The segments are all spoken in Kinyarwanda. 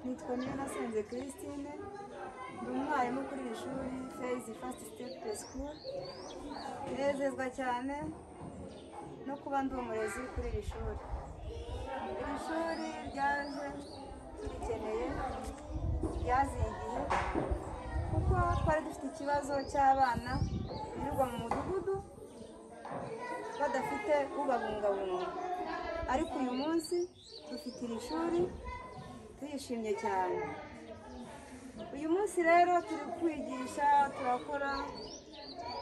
nitwa Niyonasenze Christine ndi umwarimu kuri iri shuri Faith First Step School nezezwa cyane no kuba ndi umurezi kuri iri shuri iri shuri ryaje turikeneye ryaziye igihe kuko twari dufite ikibazo cy'abana birirwa mu mudugudu badafite ubabungabunga ariko uyu munsi dufite iri shuri tuyishimye cyane uyu munsi rero turi kwigisha turakora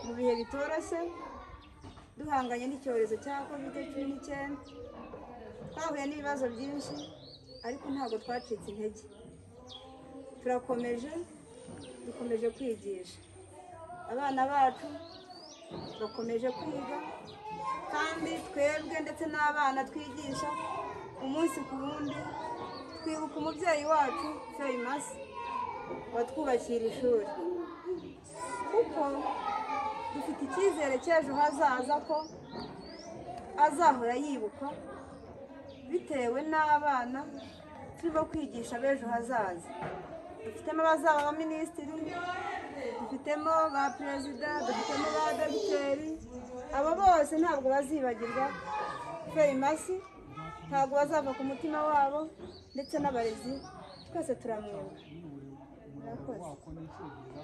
mu bihe bitoroshye duhanganye n'icyorezo cya kovide cumi n'icyenda twahuye n'ibibazo byinshi ariko ntabwo twacitse intege turakomeje dukomeje kwigisha abana bacu bakomeje kwiga kandi twebwe ndetse n'abana twigisha umunsi ku wundi twibuka umubyeyi wacu feyimasi watwubakira ishuri kuko dufite icyizere cy'ejo hazaza ko azahora yibuka bitewe n'abana turimo kwigisha b'ejo hazaza dufitemo abazaba ba minisitiri dufitemo ba perezida dufitemo ba dogiteri abo bose ntabwo bazibagirwa feyimasi ntabwo bazava ku mutima wabo ndetse n'abarezi twese turamwibuka murakoze